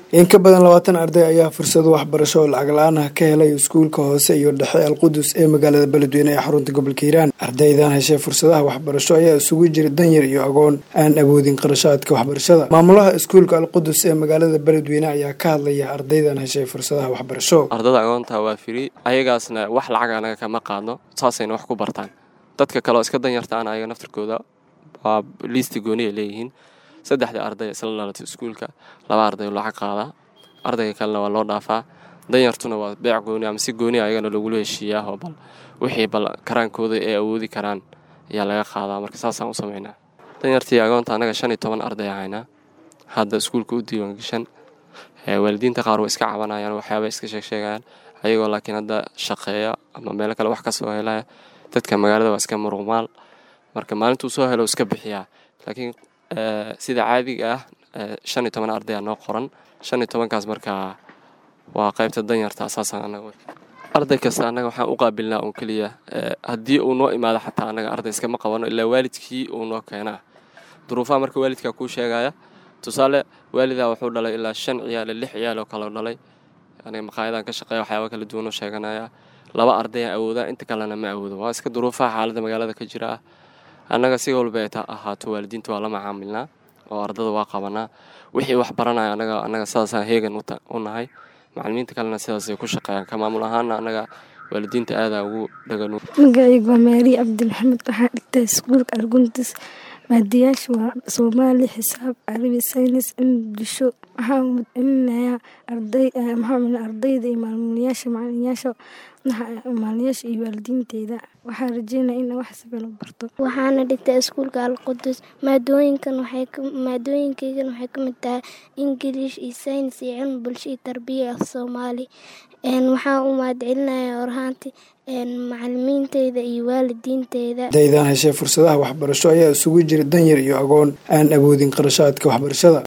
in ka badan labaatan arday ayaa fursado waxbarasho oo lacag la-aan ah ka helay iskuulka hoose iyo dhexe alqudus ee magaalada beledweyne ee xarunta gobolka hiiraan ardaydan heshay fursadaha waxbarasho ayaa isugu jira danyar iyo agoon aan awoodin qarashaadka waxbarashada maamulaha iskuulka alqudus ee magaalada beledweyne ayaa ka hadlaya ardaydan heshay fursadaha waxbarasho ardada agoonta waa firi ayagaasna wax lacag anaga kama qaadno saasayna wax ku bartaan dadka kaleoo iska danyarta aan ayaga naftarkooda waa liisti gooniya leeyihiin saddexda arday isla dhalatay iskuulka laba arday lacag qaadaa ardayga kalena waa loo dhaafaa danyartuna waa beec gooni ama si gooni ayagana lagula heshiiyaa oo bal wixii bal karaankooda ay awoodi karaan ayaa laga qaadaa marka saasaan u sameynaa danyartii agoonta annaga shan iyo toban arday ahaynaa hadda iskuulka u diiwaangashan waalidiinta qaar way iska cabanayaan waxyaabay iska sheegsheegayaan ayagoo laakiin hadda shaqeeya ama meelo kale wax ka soo helaya dadka magaalada waa iska muruqmaal marka maalintuu soo helo iska bixiyaa laakiin sida caadiga ah shan iyo toban arday aa noo qoran shan iyo tobankaas markaa waa qaybta danyarta asaasaan anaga arday kasta annaga waxaan u qaabilnaa uun keliya haddii uu noo imaado xataa annaga arday iskama qabano ilaa waalidkii uu noo keenaa duruufaha marka waalidkaa kuu sheegaya tusaale waalidaa wuxuu dhalay ilaa shan ciyaal lix ciyaal oo kaleo dhalay aniga maqaayadan ka shaqeeya waxyaaba kala duwan oo sheeganaya laba ardayaan awoodaa inta kalena ma awoodo waa iska duruufaha xaaladda magaalada ka jira ah annaga si walba ay ahaato waalidiinta waa la macaamilnaa oo ardada waa qabanaa wixii wax baranaya anaga annaga sidaasaan heegan u nahay macalimiinta kalena sidaasay ku shaqeeyaan ka maamul ahaana annaga waalidiinta aadaa ugu dhagan magacaygu waa maariya cabdi maxamed waxaa dhigtaa iskuulka arguntis maadiyaasha waa soomaali xisaab carabi saynis bulsho waxaa celinayaa maxaa ardayda iyo maalmuulayaasha macalinayaasha maaliyaasha iyo waalidiinteyda waxaa rajeynaya in wax siban u barto waxaana dhigtaa iskuulka alqudus maadooyinkan maadooyinkaygan waxay ka mid tahay ingiliish iyo saynis iyo cilmi bulsho iyo tarbiya af soomaali waxaa u mahadcelinaya orhaanti macalimiinteyda iyo waalidiinteyda ardaydan heshay fursadaha waxbarasho ayaa isugu jira danyar iyo agoon aan awoodin qarashaadka waxbarashada